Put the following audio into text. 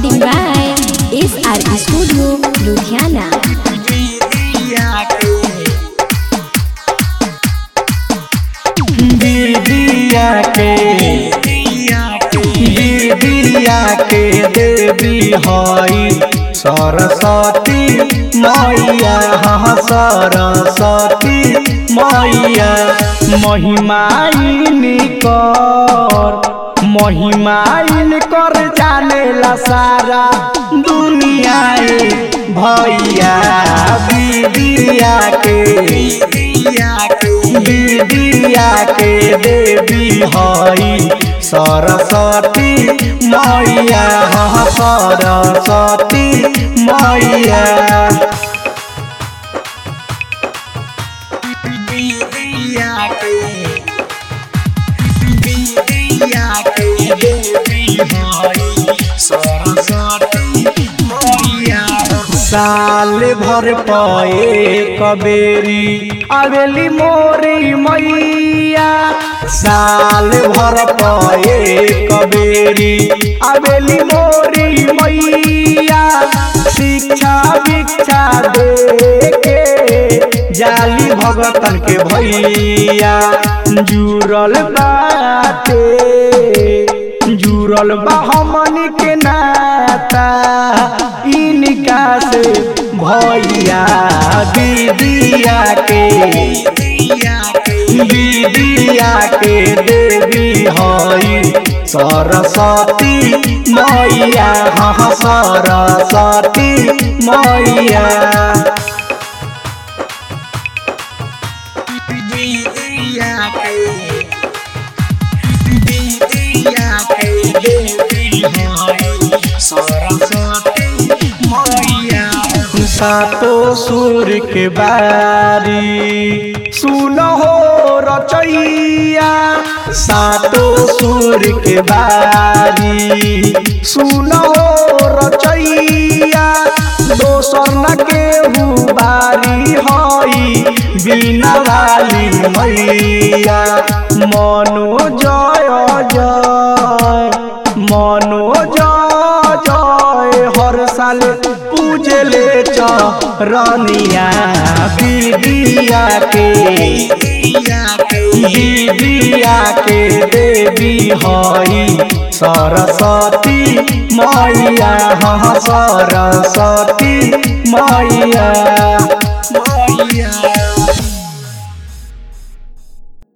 Recording by SR Studio, Ludhiana. दीदिया के दीदिया के देवी हई सरस्वती मैया हाँ सरस्वती मैया महिमाइन कर महिमाइन कर जानेला सारा दुनिया भैया दीदिया के विद्या के देवी हई सरस्वती मैया हाँ सरस्वती मैया साल भर पए कबेरी आवेली मोरी मैया साल भर पए कबेरी आवेली मोरी मैया शिक्षा भिक्षा दे के जाली भगतन के भैया जुड़ल बाटे जुड़ल बा हमनी के नाता इनका से भैया दीदिया के दीदिया के देवी हई सरस्वती मैया हाँ सरस्वती मैया सातो सुर के बारी सुन हो रचैया सातो सुर के बारी सुन हो रचैया दोसर न केहू बारी हई बिना वाली मैया मनो जय जय मनो जय जय हर साल पूजले चरनिया दीदिया के दीदिया के देवी हई सरस्वती मैया हाँ सरस्वती मैया